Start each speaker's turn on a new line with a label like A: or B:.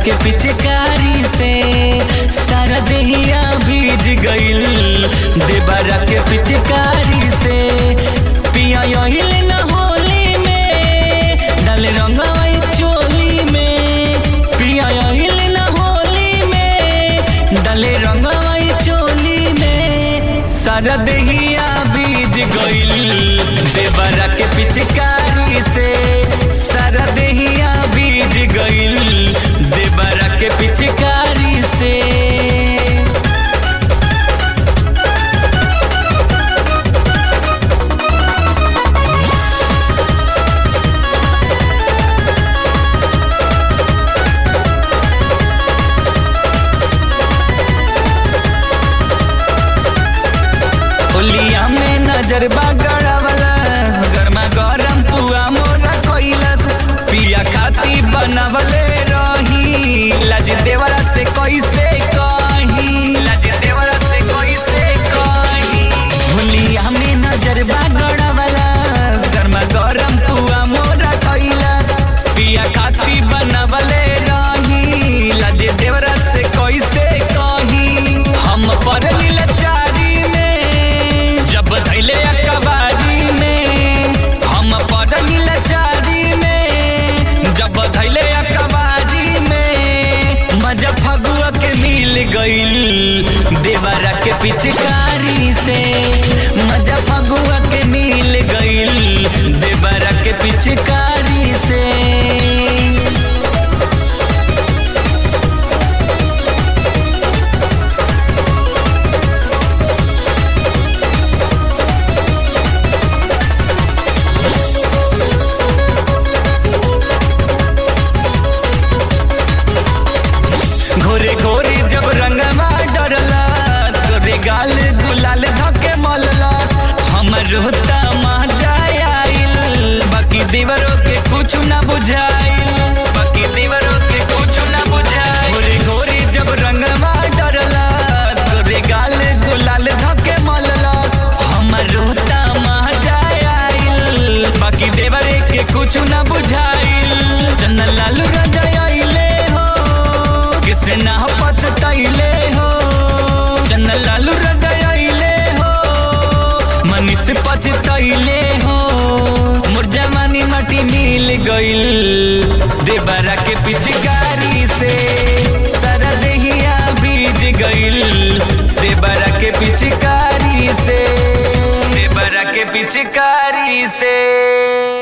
A: के पिचकारी से सारा देहिया भीज गइल देवरा के पिचकारी से पिया यहिल न होली में डाले रंगवाई चोली में पिया यहिल न होली में डाले रंगवाई चोली में सारा देहिया बीज गइल देवरा के पिचकारी से सारा देहिया बीज गइल देवरा के पिचकारी से होलिया में नजर गड़ावला गरमा गरम पुआ मोरा कोइलस पिया खाती बनवले रही लाज देवरा से कैसे कही लाज देवरा से कैसे कही होलिया में नजर गड़ावला गरमा गरम पुआ मोरा कोइलस पिया खाती बनवले रही लाज देवरा से कैसे कही हम पढ़ली लाचारी में जब धैले अकबारी में हम पढ़ली लाचारी में जब धैले अकबारी में मजा फगुआ के मिल गइल देवरा के पिचकारी से मजा फगुआ के मिल गइल देवरा के पिचकारी से घोरे घोरे जब रंगवा डरला गोरे गाल गुलाल धके मलला हमर होता मजा आइल बाकी देवरों के कुछ ना बुझाइल बाकी देवरों के कुछ ना बुझाइल घोरे घोरे जब रंगवा डरला गोरे गाल गुलाल धके मलला हमर होता मजा आइल बाकी देवरे के कुछ ना बुझाइल चंदन लाल राजा आइले हो किसे ना पछतैले हो चंदन लालू रदयले हो मनीष पछतैले हो मोर जवानी माटी मिल गइल देवरा के पिचकारी से सारा देहिया बीज गइल देवरा के पिचकारी से देवरा के पिचकारी से